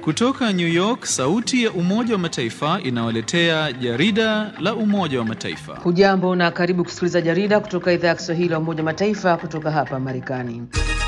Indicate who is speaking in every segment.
Speaker 1: Kutoka New York, sauti ya Umoja wa Mataifa inawaletea jarida la Umoja wa Mataifa.
Speaker 2: Hujambo na karibu kusikiliza jarida kutoka idhaa ya Kiswahili ya Umoja wa Mataifa kutoka hapa Marekani.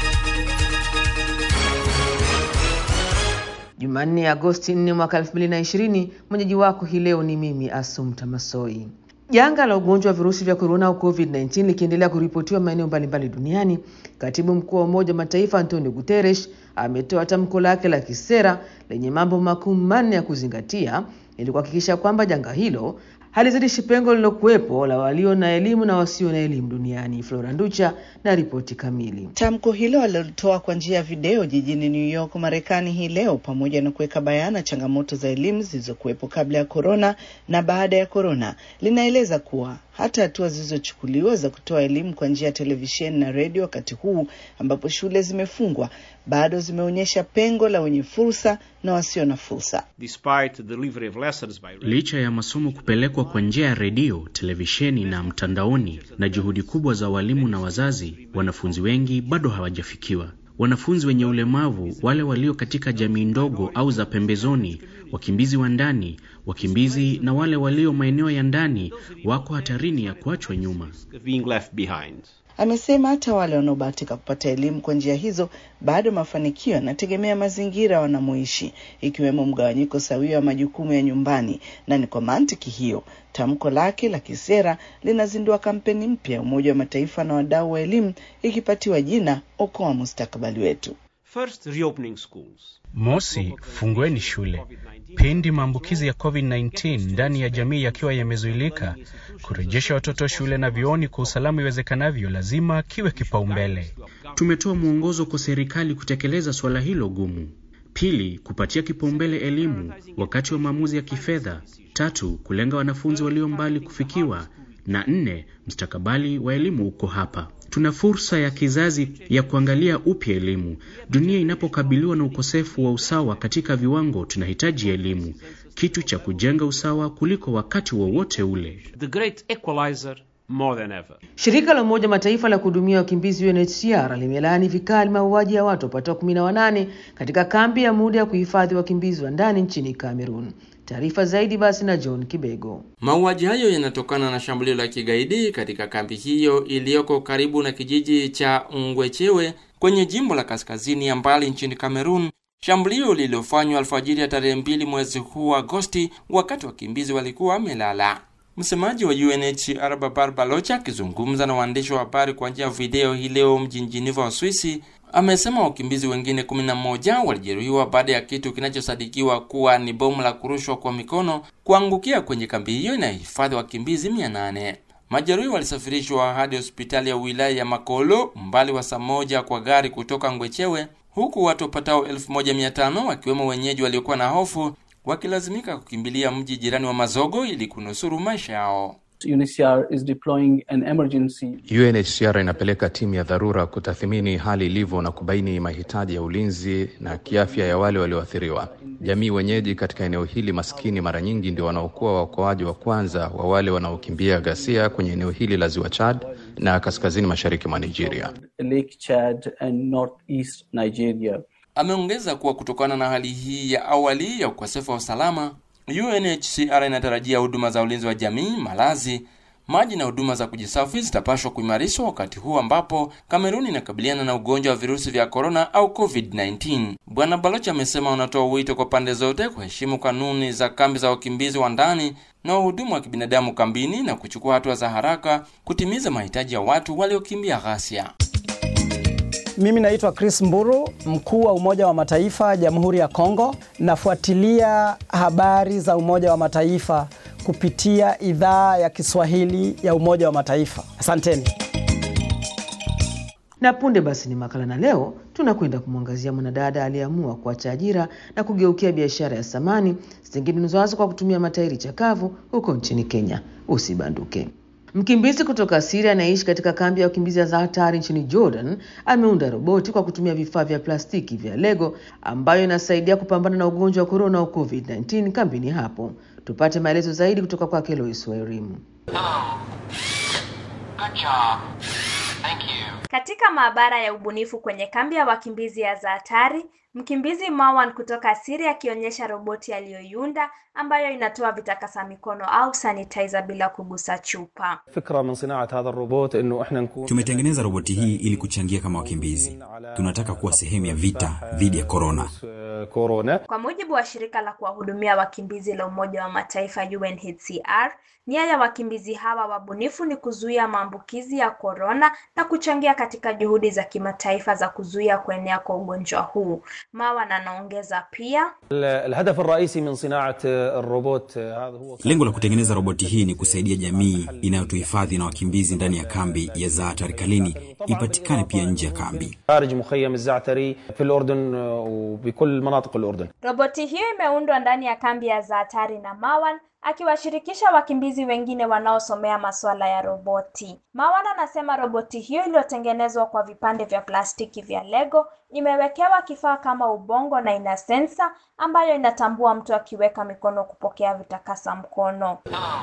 Speaker 2: Jumanne, Agosti 4 mwaka 2020. Mwenyeji wako hii leo ni mimi Asumta Masoi. Janga la ugonjwa wa virusi vya korona au COVID-19 likiendelea kuripotiwa maeneo mbalimbali duniani, katibu mkuu wa Umoja wa Mataifa Antonio Guterres ametoa tamko lake la kisera lenye mambo makuu manne ya kuzingatia ili kuhakikisha kwamba janga hilo halizidishi pengo lililokuwepo la walio na elimu na wasio na elimu duniani. Flora Nducha na ripoti kamili.
Speaker 3: Tamko hilo alilitoa kwa njia ya video jijini New York, Marekani hii leo, pamoja na kuweka bayana changamoto za elimu zilizokuwepo kabla ya korona na baada ya korona. Linaeleza kuwa hata hatua zilizochukuliwa za kutoa elimu kwa njia ya televisheni na redio wakati huu ambapo shule zimefungwa bado zimeonyesha pengo la wenye fursa na wasio na fursa.
Speaker 4: Licha ya masomo kupelekwa kwa njia ya redio, televisheni na mtandaoni na juhudi kubwa za walimu na wazazi, wanafunzi wengi bado hawajafikiwa. Wanafunzi wenye ulemavu, wale walio katika jamii ndogo au za pembezoni, wakimbizi wa ndani, wakimbizi na wale walio maeneo ya ndani wako hatarini ya kuachwa nyuma.
Speaker 3: Amesema hata wale wanaobahatika kupata elimu kwa njia hizo bado mafanikio yanategemea mazingira wanamoishi, ikiwemo mgawanyiko sawia wa majukumu ya nyumbani. Na ni kwa mantiki hiyo tamko lake la kisera linazindua kampeni mpya ya Umoja wa Mataifa na wadau wa elimu ikipatiwa jina Okoa Mustakabali Wetu.
Speaker 5: First, reopening schools.
Speaker 6: Mosi, fungueni shule pindi maambukizi ya COVID-19 ndani ya jamii yakiwa yamezuilika. Kurejesha watoto shule na vioni kwa usalama iwezekanavyo lazima kiwe kipaumbele.
Speaker 4: Tumetoa mwongozo kwa serikali kutekeleza suala hilo gumu. Pili, kupatia kipaumbele elimu wakati wa maamuzi ya kifedha. Tatu, kulenga wanafunzi walio mbali kufikiwa, na nne, mustakabali wa elimu uko hapa. Tuna fursa ya kizazi ya kuangalia upya elimu. Dunia inapokabiliwa na ukosefu wa usawa katika viwango, tunahitaji elimu, kitu cha kujenga usawa kuliko wakati wowote wa ule.
Speaker 5: The great equalizer more than ever.
Speaker 2: Shirika la Umoja Mataifa la kuhudumia wakimbizi UNHCR limelaani vikali mauaji ya watu wapatao kumi na wanane katika kambi ya muda ya kuhifadhi wakimbizi wa ndani nchini Cameroon. Taarifa zaidi basi na John Kibego.
Speaker 7: Mauaji hayo yanatokana na shambulio la kigaidi katika kambi hiyo iliyoko karibu na kijiji cha Ngwechewe kwenye jimbo la kaskazini ya mbali nchini Cameroon, shambulio lililofanywa alfajiri ya tarehe mbili mwezi huu Agosti, wakati wakimbizi walikuwa wamelala. Msemaji wa UNHCR Babar Balocha akizungumza na waandishi wa habari kwa njia ya video hii leo mjini Geneva, Uswisi, amesema wakimbizi wengine 11 walijeruhiwa baada ya kitu kinachosadikiwa kuwa ni bomu la kurushwa kwa mikono kuangukia kwenye kambi hiyo inayohifadhi wakimbizi 800. Majeruhi walisafirishwa hadi hospitali ya wilaya ya Makolo, umbali wa saa moja kwa gari kutoka Ngwechewe, huku watu wapatao 1500 wakiwemo wenyeji waliokuwa na hofu wakilazimika kukimbilia mji jirani wa Mazogo ili kunusuru maisha yao.
Speaker 8: UNHCR is deploying an emergency.
Speaker 9: UNHCR inapeleka timu ya dharura kutathmini hali ilivyo na kubaini mahitaji ya ulinzi na kiafya ya wale walioathiriwa. Jamii wenyeji katika eneo hili maskini mara nyingi ndio wanaokuwa waokoaji wa kwanza wa wale wanaokimbia ghasia kwenye eneo hili la Ziwa Chad na kaskazini mashariki mwa Nigeria.
Speaker 8: Lake Chad and northeast Nigeria.
Speaker 7: Ameongeza kuwa kutokana na hali hii ya awali ya ukosefu wa usalama, UNHCR inatarajia huduma za ulinzi wa jamii, malazi, maji na huduma za kujisafi zitapashwa kuimarishwa wakati huu ambapo Kameruni inakabiliana na ugonjwa wa virusi vya korona au COVID-19. Bwana Baloch amesema wanatoa wito kwa pande zote kuheshimu kanuni za kambi za wakimbizi wa ndani na wahudumu wa kibinadamu kambini na kuchukua hatua za haraka kutimiza mahitaji ya watu waliokimbia ghasia.
Speaker 10: Mimi naitwa Chris Mburu, mkuu wa Umoja wa Mataifa Jamhuri ya Kongo. Nafuatilia habari za Umoja wa Mataifa kupitia idhaa ya Kiswahili ya Umoja wa Mataifa. Asanteni.
Speaker 2: Na punde basi ni makala, na leo tunakwenda kumwangazia mwanadada aliyeamua kuacha ajira na kugeukia biashara ya samani zitengenezwazo kwa kutumia matairi chakavu huko nchini Kenya. Usibanduke. Mkimbizi kutoka Syria anayeishi katika kambi ya wakimbizi za hatari nchini Jordan ameunda roboti kwa kutumia vifaa vya plastiki vya Lego ambayo inasaidia kupambana na ugonjwa wa korona au COVID-19 kambini hapo. Tupate maelezo zaidi kutoka kwake Lois Wairimu.
Speaker 11: Katika maabara ya ubunifu kwenye kambi ya wakimbizi ya Zaatari, Mkimbizi Marwan kutoka Syria akionyesha roboti aliyoiunda ambayo inatoa vitakasa mikono au sanitizer bila kugusa chupa.
Speaker 12: Tumetengeneza roboti hii ili kuchangia kama wakimbizi. Tunataka kuwa sehemu ya vita dhidi ya korona.
Speaker 11: Kwa mujibu wa shirika la kuwahudumia wakimbizi la Umoja wa Mataifa UNHCR, nia ya wakimbizi hawa wabunifu ni kuzuia maambukizi ya korona na kuchangia katika juhudi za kimataifa za kuzuia kuenea kwa ugonjwa huu. Marwan anaongeza pia,
Speaker 12: Lengo la kutengeneza roboti hii ni kusaidia jamii inayotuhifadhi na wakimbizi ndani ya kambi ya Zaatari Kalini ipatikane pia nje ya kambi.
Speaker 11: roboti hiyo imeundwa ndani ya kambi ya Zaatari na Marwan akiwashirikisha wakimbizi wengine wanaosomea masuala ya roboti. Marwan anasema roboti hiyo iliyotengenezwa kwa vipande vya plastiki vya Lego imewekewa kifaa kama ubongo na ina sensa ambayo inatambua mtu akiweka mikono kupokea vitakasa mkono.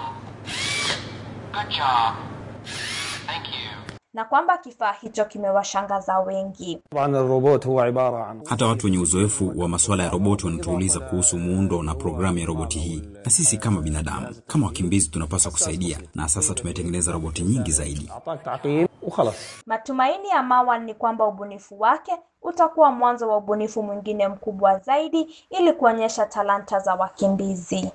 Speaker 11: Na kwamba kifaa hicho kimewashangaza wengi.
Speaker 12: Hata watu wenye uzoefu wa masuala ya roboti wanatuuliza kuhusu muundo na programu ya roboti hii, na sisi kama binadamu, kama wakimbizi, tunapaswa kusaidia, na sasa tumetengeneza roboti nyingi zaidi.
Speaker 11: Matumaini ya Marwan ni kwamba ubunifu wake utakuwa mwanzo wa ubunifu mwingine mkubwa zaidi ili kuonyesha talanta za wakimbizi.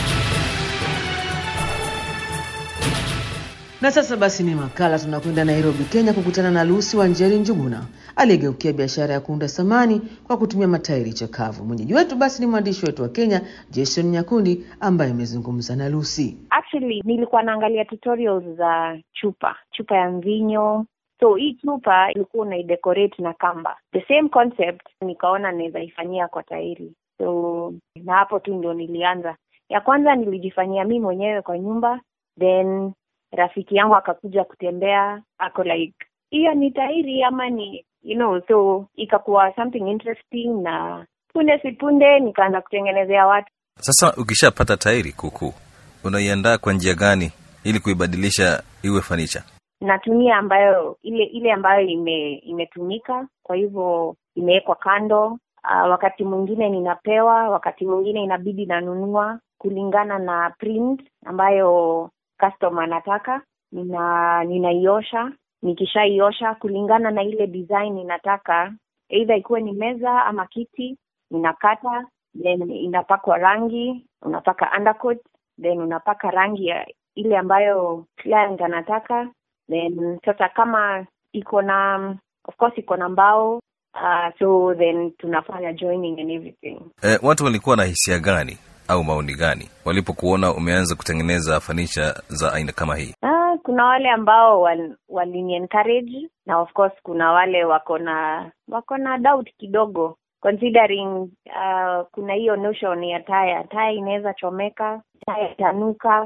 Speaker 2: Na sasa basi ni makala, tunakwenda Nairobi, Kenya, kukutana na Lucy Wanjeri Njuguna aliyegeukia biashara ya kuunda samani kwa kutumia matairi chakavu. Mwenyeji wetu basi ni mwandishi wetu wa Kenya Jason Nyakundi ambaye amezungumza na Lucy.
Speaker 13: Actually, nilikuwa naangalia tutorials za chupa chupa ya mvinyo so hii chupa ilikuwa unaidecorate na kamba the same concept nikaona naweza ifanyia kwa tairi so na hapo tu ndio nilianza ya kwanza nilijifanyia mi mwenyewe kwa nyumba then rafiki yangu akakuja kutembea ako like hiyo ni tairi ama ni you know so ikakuwa something interesting na punde si punde nikaanza kutengenezea watu
Speaker 14: Sasa ukishapata tairi kuku, unaiandaa kwa njia gani ili kuibadilisha iwe fanicha?
Speaker 13: natumia ambayo ile ile ambayo ime imetumika kwa hivyo imewekwa kando uh, wakati mwingine ninapewa wakati mwingine inabidi nanunua kulingana na print ambayo customer anataka nina ninaiosha nikishaiosha kulingana na ile design inataka either ikuwe ni meza ama kiti ninakata then inapakwa rangi unapaka undercoat then unapaka rangi ya ile ambayo client anataka then sasa kama iko na of course iko na mbao uh, so then tunafanya joining and everything
Speaker 14: E, watu walikuwa na hisia gani au maoni gani walipokuona umeanza kutengeneza fanicha za aina kama hii?
Speaker 13: Ah, kuna wale ambao wal, walini encourage na of course kuna wale wako na wako na doubt kidogo considering uh, kuna hiyo notion ya taya taya inaweza chomeka taya itanuka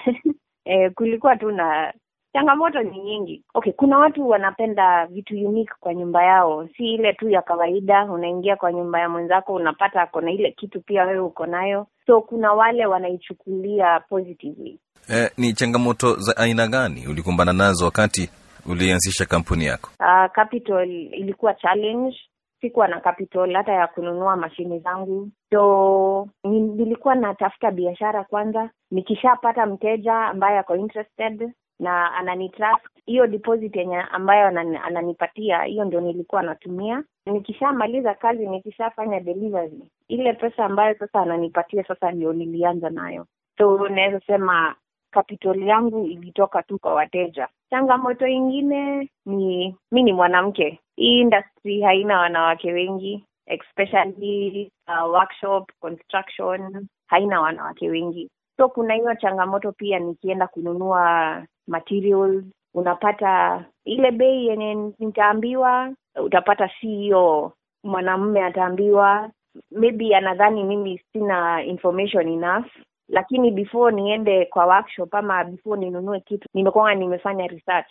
Speaker 13: eh, kulikuwa tu na changamoto ni nyingi okay kuna watu wanapenda vitu unique kwa nyumba yao si ile tu ya kawaida unaingia kwa nyumba ya mwenzako unapata ako na ile kitu pia wewe uko nayo so kuna wale wanaichukulia positively
Speaker 14: E, ni changamoto za aina gani ulikumbana nazo wakati ulianzisha kampuni yako?
Speaker 13: uh, capital ilikuwa challenge sikuwa na capital hata ya kununua mashine zangu so ni- nilikuwa natafuta biashara kwanza nikishapata mteja ambaye ako interested na ananitrust hiyo deposit yenye ambayo anani- ananipatia hiyo ndio nilikuwa natumia nikishamaliza kazi nikishafanya delivery ile pesa ambayo sasa ananipatia sasa ndio nilianza nayo so naweza sema capital yangu ilitoka tu kwa wateja changamoto ingine ni mi ni mwanamke hii industry haina wanawake wengi especially uh, workshop construction haina wanawake wengi so kuna hiyo changamoto pia nikienda kununua materials unapata ile bei yenye nitaambiwa utapata si hiyo mwanamume ataambiwa maybe anadhani mimi sina information enough lakini before niende kwa workshop ama before ninunue kitu nimekuwa nimefanya research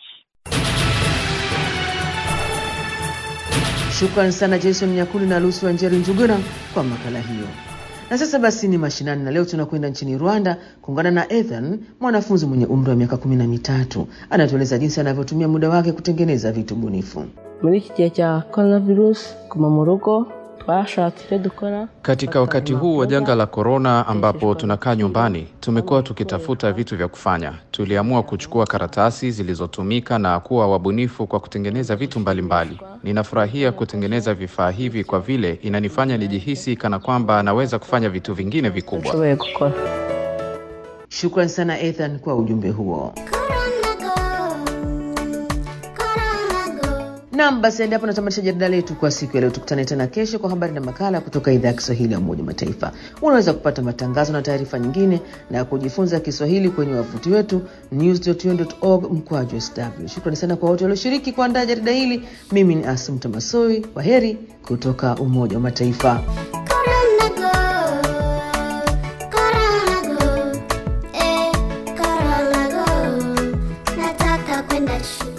Speaker 2: Shukran sana Jason Nyakuli na Lucy Wanjeri Njuguna kwa makala hiyo. Na sasa basi ni mashinani, na leo tunakwenda nchini Rwanda kuungana na Ethan, mwanafunzi mwenye umri wa miaka kumi na mitatu. Anatueleza jinsi anavyotumia muda wake kutengeneza vitu bunifu.
Speaker 15: muri iki gihe cya coronavirus guma mu rugo twashatse dukora
Speaker 9: Katika wakati huu wa janga la korona, ambapo tunakaa nyumbani, tumekuwa tukitafuta vitu vya kufanya. Tuliamua kuchukua karatasi zilizotumika na kuwa wabunifu kwa kutengeneza vitu mbalimbali. Ninafurahia kutengeneza vifaa hivi kwa vile inanifanya nijihisi kana kwamba naweza kufanya vitu vingine vikubwa.
Speaker 15: nshoboye gukora
Speaker 2: Shukran sana Ethan kwa ujumbe huo. Naam, basi hadi hapo natamatisha jarida letu kwa siku ya leo. Tukutane tena kesho kwa habari na makala kutoka idhaa ya Kiswahili ya Umoja wa Mataifa. Unaweza kupata matangazo na taarifa nyingine na kujifunza Kiswahili kwenye wavuti wetu news.un.org mkwaju sw. Shukrani sana kwa wote walioshiriki kuandaa jarida hili. Mimi ni Asumta Masoi, kwa heri kutoka Umoja wa Mataifa.
Speaker 16: Nataka kwenda shule.